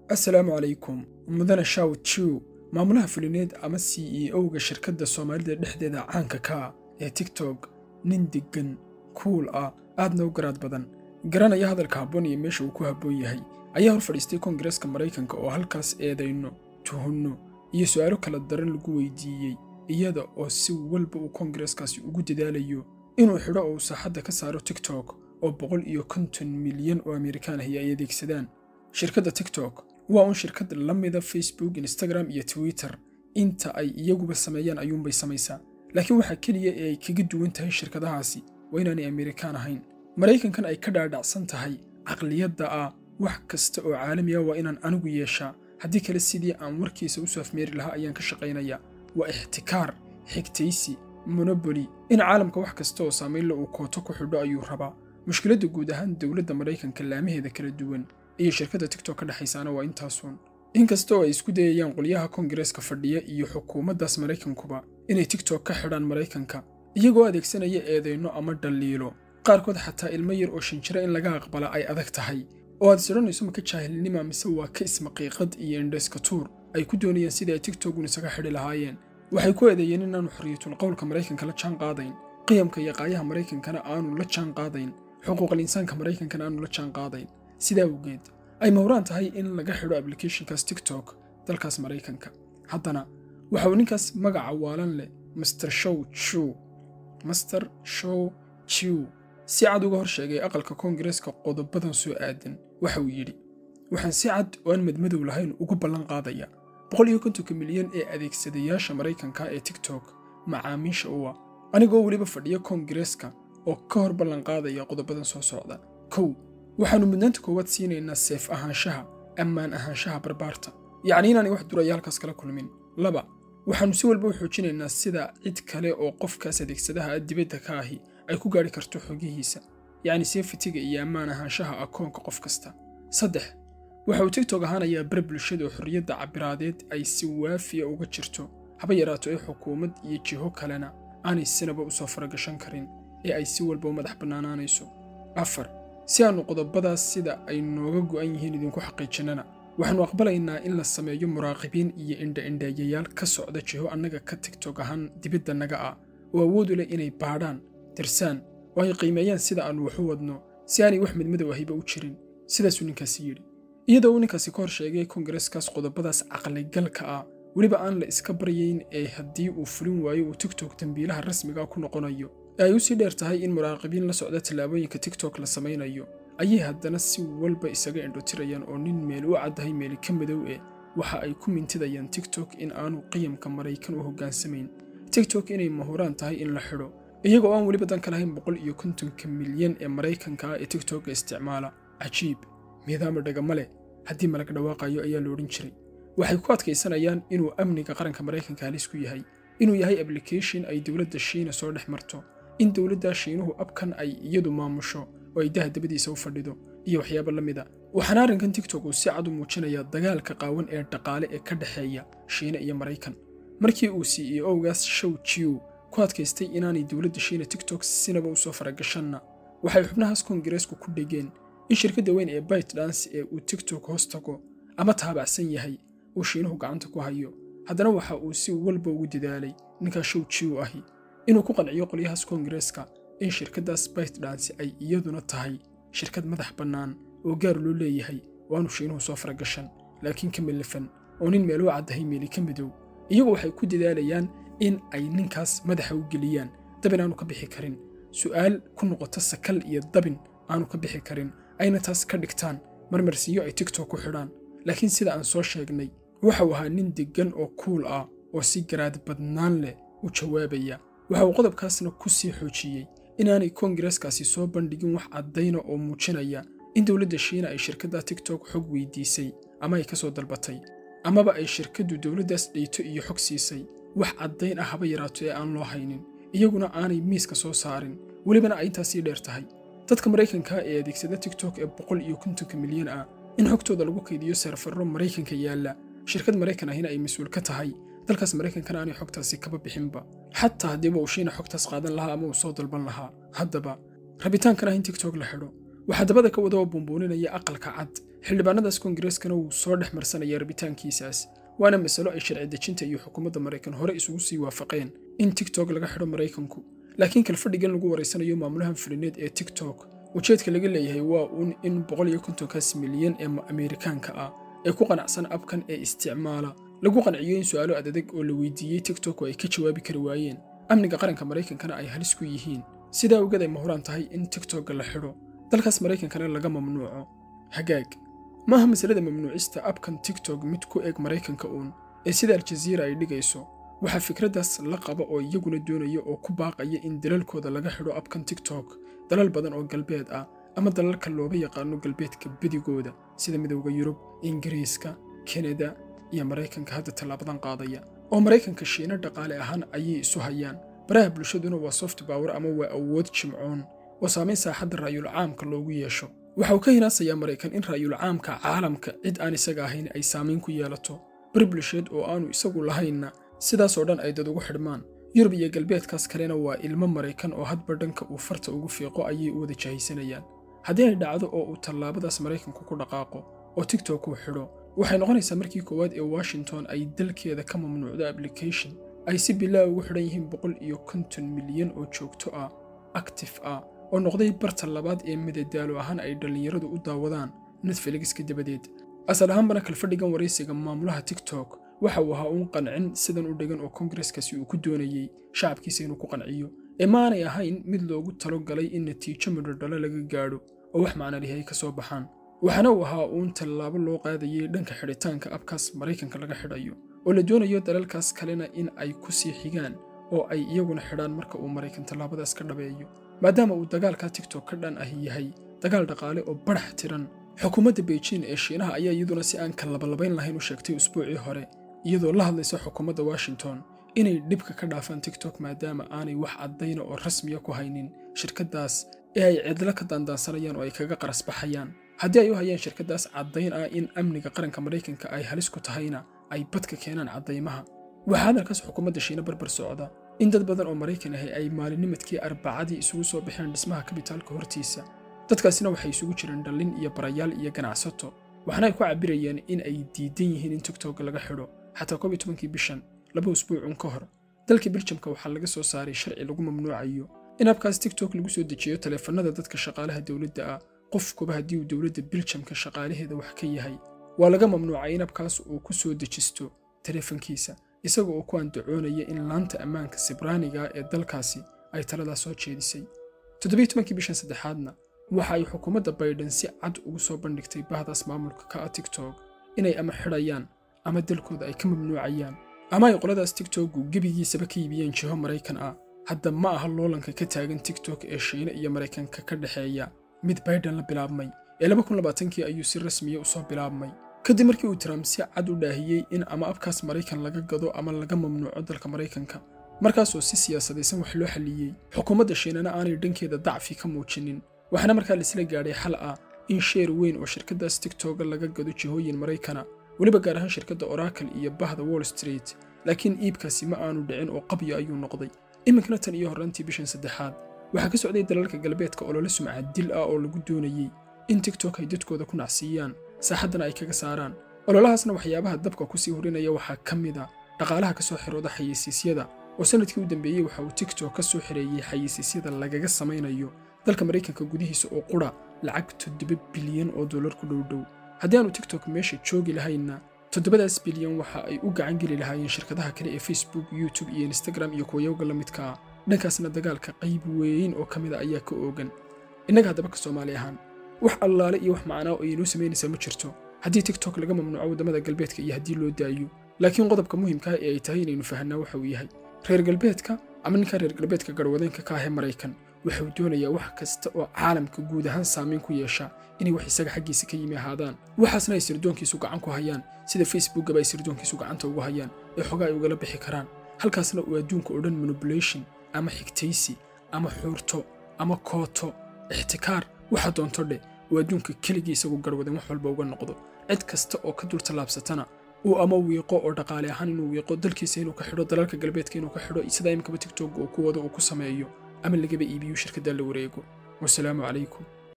assalaamu calaykum mudane shaw jiw maamulaha fulineed ama c e o-ga shirkadda soomaalida dhexdeeda caanka ka ah ee tigtok nin deggan kuul ah aadna u garaad badan garanaya hadalka habboon iyo meesha uu ku habboon yahay ayaa hor fadhiistay koongareeska maraykanka oo halkaas eedayno tuhunno iyo su'aalo kala daran lagu weydiiyey iyada oo si walba uu koongareeskaasi ugu dadaalayo inuu xidho oo uu saaxadda ka saaro tigtok oo boqol iyo konton milyan oo amerikaan ahi ay adeegsadaan shirkadda tigtok waa un shirkad la mida facebook instagram iyo twitter inta ay iyaguba sameeyaan ayuunbay samaysaa laakiin waxaa keliya ee ay kaga duwan tahay shirkadahaasi waa inaanay amerikaan ahayn maraykankan ay ka dhaadhacsan tahay caqliyadda ah wax kasta oo caalami ah waa inaan anigu yeeshaa haddii kale sidii aan warkiisa u saafmeeri lahaa ayaan ka shaqaynayaa waa ixtikaar xigtaysi monoboli in caalamka wax kasta oo saamaynla uu kooto ku xidho ayuu rabaa mushkiladda guud ahaan dowladda maraykanka laamaheeda kala duwan iyo shirkadda tigtok ka dhexaysaana waa intaasuun inkasta oo ay isku dayayaan qolyaha koongareeska fadhiya iyo xukuumaddaas maraykankuba inay tigtok ka xidhaan maraykanka iyagoo adeegsanaya eedayno ama dhaliilo qaarkood xataa ilmo yar oo shinjiro in laga aqbala ay adag tahay oo aad isodhanayso maka jaahilnima mise waa ka ismaqiiqad iyo indhayska tuur ay ku doonayaan sidii ay tigtogun isaga xidhi lahaayeen waxay ku eedeeyeen inaanu xorriyatul qowlka maraykanka la jaan qaadayn qiyamka iyo qaayaha maraykankana aanu la jaan qaadayn xuquuqal insaanka maraykankana aanu la jaan qaadayn sidaa awgeed ay mawraan tahay in laga xidho ablicathonkaas tigtok dalkaas maraykanka haddana waxa uu ninkaas magaca waalan leh master show jew master show jew si cad uga hor sheegay aqalka koongareeska qodobadan soo aadan waxa uu yidhi waxaan si cad oo aan madmadow lahayn ugu ballan qaadaya boqol iyo kontonka milyan ee adeegsadayaasha maraykanka ee tigtok macaamiisha u ah anigoo weliba fadhiya koongareeska oo ka hor ballan qaadaya qodobadan soo socda kow waxaannu mudnaanta koowaad siinaynaa seef ahaanshaha ammaan ahaanshaha barbaarta yacni inaanay wax duraya halkaas kala kulmin laba waxaannu si walba u xoojinaynaa sida cid kale oo qofkaas adeegsadaha dibadda ka ahi ay ku gaadhi karto xogihiisa yacni seefitiga iyo ammaan ahaanshaha akoonka qof kasta saddex waxa uu tigtok ahaanayaa bar bulshada oo xorriyadda cabiraadeed ay si waafiya uga jirto haba yaraato ee xukuumad iyo jiho kalena aanay sinaba u soo faragashan karin ee ay si walba u madax bannaanaanayso afar si aannu qodobadaas sida ay nooga go'an yihiin idinku xaqiijinnana waxaannu aqbalaynaa in la sameeyo muraaqibiin iyo indha-indheeyayaal ka socda jiho annaga ka tigtok ahaan dibadda naga ah oo awoodu leh inay baadhaan dirsaan oo ay qiimeeyaan sida aannu waxu wadno si aanay wax midmadow ahiba u jirin sidaasuu ninkaasi yidhi iyadoo uu ninkaasi ka hor sheegay koongareeskaas qodobadaas caqligalka ah weliba aan la iska baryayn ee haddii uu fulin waayo uu tigtok dembiilaha rasmiga ku noqonayo ee ay u sii dheer tahay in muraaqibiin la socda tallaabooyinka tigtok la samaynayo ayay haddana si walba isaga indhotirayaan oo nin meel u caddahay meeli ka madow eh waxa ay ku mintidayaan tigtok in aanu qiyamka maraykan u hoggaansamayn tigtok inay mahuraan tahay in la xidho iyaga oo aan weliba dan ka lahayn boqol iyo kontonka milyan ee maraykanka ah ee tigtokga isticmaala cajiib miidaama dhagama leh haddii malag dhawaaqayo ayaa la odhan jiray waxay ku adkaysanayaan inuu amniga qaranka maraykanka halis ku yahay inuu yahay ablication ay dowladda shiina soo dhex marto in dowladda shiinuhu abkan ay iyadu maamusho oo ay daha dabadiisa u fadhido iyo waxyaabo la mid a waxaana arrinkan tigtok uu si cad u muujinayaa dagaalka qaawan ee dhaqaale ee ka dhexeeya shiina iyo maraykan markii uu c e o-gaas show jiw ku adkaystay inaanay dowladda shiina tigtok sinaba u soo faragashanna waxay xubnahaas koongareesku ku dhegeen in shirkadda weyn ee bite dance ee uu tigtok hoos tago ama taabacsan yahay uu shiinuhu gacanta ku hayo haddana waxa uu si walba ugu dadaalay ninkaa show jiw ahi inuu ku qanciyo qolyahaas koongareeska in shirkaddaas bite dance ay iyaduna tahay shirkad madax bannaan oo gaar loo leeyahay oo aanu shiinuhu soo faragashan laakiin ka mellafan oo nin meel u caddahay meeli ka madow iyagu waxay ku dadaalayaan in ay ninkaas madaxa u geliyaan dabin aanu ka bixi karin su'aal ku noqoto sakal iyo dabin aanu ka bixi karin ayna taas ka dhigtaan marmarsiyo ay tigtok ku xidhaan laakiin sida aan soo sheegnay waxau ahaa nin deggan oo kuul ah oo si garaad badnaan leh u jawaabaya waxa uu qodobkaasna ku sii xoojiyey inaanay koongareeskaasi soo bandhigin wax caddayna oo muujinaya in dowladda shiina ay shirkadda tigtok xog weydiisay ama ay ka soo dalbatay amaba ay shirkaddu dowladdaas dhayto iyo xog siisay wax caddayn ah haba yaraato ee aan loo haynin iyaguna aanay miiska soo saarin welibana ay intaasii dheer tahay dadka maraykanka ee adeegsada tigtok ee boqol iyo kontonka milyan ah in xogtooda lagu kaydiyo seerfarro maraykanka yaalla shirkad maraykan ahina ay mas-uul ka tahay dalkaas maraykankana aanay xogtaasi kaba bixinba xataa haddiiba uu shiina xogtaas qaadan lahaa ama uu soo dalban lahaa haddaba rabitaankan ah in tigtok la xidho waxaa dabada ka wada oo buunbuuninaya aqalka cad xildhibaanadaas koongareskana wuu soo dhex marsanaya rabitaankiisaas waana masalo ay sharci dejinta iyo xukuumadda maraykan hore isugu sii waafaqeen in tiktok laga xidho maraykanku laakiin kalfadhigan lagu waraysanayo maamulahan fulineed ee tiktok ujeedka laga leeyahay waa uun in boqol iyo kontonkaas milyan ee ameerikaanka ah ee ku qanacsan abkan ee isticmaala lagu qanciyo in su'aalo adadeg oo la weydiiyey tiktok oo ay ka jawaabi kari waayeen amniga qaranka maraykankana ay halis ku yihiin sidaa ogeed ay mahuraan tahay in tiktokga la xidho dalkaas maraykankana laga mamnuuco hagaag maaha masalada mamnuucista abkan tiktok mid ku eg maraykanka uun ee sida aljaziira ay dhigayso waxaa fikraddaas la qaba oo iyaguna doonaya oo ku baaqaya in dalalkooda laga xidho abkan tiktok dalal badan oo galbeed ah ama dalalka looba yaqaano galbeedka bedigooda sida midowda yurub ingiriiska kanada iyo maraykanka hadda tallaabadan qaadaya oo maraykanka shiino dhaqaale ahaan ayay isu hayaan baraha bulshaduna waa soft power ama waa awood jimcoon oo saamayn saaxadda raayul caamka loogu yeesho waxa uu ka hinaasayaa maraykan in raayul caamka caalamka cid aan isaga ahayn ay saamayn ku yeelato bar bulsheed oo aanu isagu lahaynna sidaasoo dhan ay dad ugu xidhmaan yurub iyo galbeedkaas kalena waa ilmo maraykan oo hadba dhanka uu farta ugu fiiqo ayay u wada jahaysanayaan haddii ay dhacdo oo uu tallaabadaas maraykanku ku dhaqaaqo oo tiktok uu xidho waxay noqonaysaa markii koowaad ee washington ay dalkeeda ka mamnuucdo application ay si bilaa ugu xidhan yihiin boqol iyo konton milyan oo joogto ah actif ah oo noqday barta labaad ee midadaalo ahaan ay dhallinyaradu u daawadaan netfeligiska dabadeed asal ahaanbana kalfadhigan waraysiga maamulaha tiktok waxa uu ahaa uun qancin sidan u dhegan oo kongareskaasi uu ku doonayey shacabkiisa inuu ku qanciyo ee maanay ahayn mid loogu talo galay in natiijo midhodhalo laga gaadho oo wax macnalihi ay ka soo baxaan waxaana uu ahaa uun tallaabo loo qaadayay dhanka xidhitaanka abkaas maraykanka laga xidhayo oo la doonayo dalalkaas kalena in ay ku sii xigaan oo ay iyaguna xidhaan marka uu maraykan tallaabadaas ka dhabeeyo maadaama uu dagaalka tiktok ka dhan ahi yahay dagaal dhaqaale oo barax tiran xukuumadda beijing ee shiinaha ayaa iyaduna si aan ka labalabayn lahayn u sheegtay usbuucii hore iyadoo la hadlaysa xukuumadda washington inay dhibka ka dhaafaan tiktok maadaama aanay wax caddayna oo rasmiya ku haynin shirkaddaas ee ay cidlo ka daandaansanayaan oo ay kaga qaras baxayaan haddii ay u hayaan shirkaddaas caddayn ah in amniga qaranka maraykanka ay halis ku tahayna ay badka keenaan caddaymaha waxaa hadalkaas xukuumadda shiina barbar socda in dad badan oo maraykan ahi ay maalinimadkii arbacadii isugu soo baxeen dhismaha kabitaalka hortiisa dadkaasina waxay isugu jireen dhallin iyo barayaal iyo ganacsato waxaana ay ku cabbirayeen in ay diidan yihiin in tiktok laga xidho xataa koob iyo tobankii bishan laba usbuucun ka hor dalka biljamka waxaa laga soo saaray sharci lagu mamnuucayo in abkaas tiktok lagu soo dejiyo taleefannada dadka shaqaalaha dowladda ah qofkuba haddii uu dowladda biljamka shaqaalaheeda wax ka yahay waa laga mamnuucay in abkaas uu ku soo dejisto taleefankiisa isaga oo ku andacoonaya in laanta ammaanka sibraaniga ee dalkaasi ay taladaas soo jeedisay toddobiyo tobankii bishan saddexaadna waxa ay xukuumadda baydhan si cad ugu soo bandhigtay bahdaas maamulka ka ah tiktok inay ama xidhayaan ama dalkooda ay ka mamnuucayaan ama ay qoladaas tiktoku gebigiisaba ka iibiyeen jiho maraykan ah hadda ma aha loolanka ka taagan tiktok ee shiine iyo maraykanka ka dhexeeya mid baydhan la bilaabmay ee kii ayuu si rasmiya u soo bilaabmay kadib markii uu trump si cad u dhaahiyey in ama abkaas maraykan laga gado ama laga mamnuuco dalka maraykanka markaasoo si siyaasadaysan wax loo xalliyey xukuumadda shiinana aanay dhankeeda dacfi ka muujinin waxaana markaa laisla gaadhay xal ah in sheer weyn oo shirkaddaas tiktoga laga gado jihooyin maraykana weliba gaar ahaan shirkadda oracle iyo bahda wall street laakiin iibkaasi ma aanu dhicin oo qabyo ayuu noqday iminkana tan iyo horraantii bishan saddexaad waxaa ka socday dalalka galbeedka olole sumcad dil ah oo lagu doonayey in tiktok ay dadkooda ku nacsiiyaan saaxaddana ay kaga saaraan ololahaasna waxyaabaha dabka kusii horinaya waxaa ka mid a dhaqaalaha ka soo xirooda xayeysiisyada oo sannadkii u dambeeyey waxa uu tiktok ka soo xireeyey xayeysiisyada lagaga samaynayo dalka maraykanka gudihiisa oo qura lacag toddoba bilyan oo dollar ku dhowdhow haddii aanu tiktok meesha joogi lahaynna toddobadaas bilyan waxa ay u gacan geli lahaayeen shirkadaha kale ee facebook youtube iyo instagram iyo kuwayowga la midka ah dhankaasna dagaalka qayb weyn oo ka mida ayaa ka oogan innaga haddaba ka soomaali ahaan wax allaale iyo wax macnaa oo inoo samaynaysaa ma jirto haddii tiktok laga mamnuuco waddamada galbeedka iyo haddii loo daayo laakiin qodobka muhimkaa ee ay tahay inaynu fahanaa waxa uu yahay reer galbeedka ama ninka reer galbeedka garwadeenka ka ahee maraykan wuxuu doonayaa wax kasta oo caalamka guud ahaan saamayn ku yeesha inay wax isaga xaggiisa ka yimi ahaadaan waxaasna ay sirdoonkiisu gacan ku hayaan sida facebookaba ay sirdoonkiisu gacanta ugu hayaan ee xogaa ay ugala bixi karaan halkaasna uu adduunka oo dhan manipulation ama xigtaysi ama xuurto ama kooto ixtikaar waxa doonto dheh uu adduunka keligii isagu garwadeen wax walba uga noqdo cid kasta oo ka dultallaabsatana uu ama wiiqo oo dhaqaale ahaan inuu wiiqo dalkiisa inuu ka xidho dalalka galbeedka inuu ka xidho sidaa imikaba tiktok uu ku wado uu ku sameeyo ama lagaba iibiyo shirkadda la wareego wasalaamu calaykum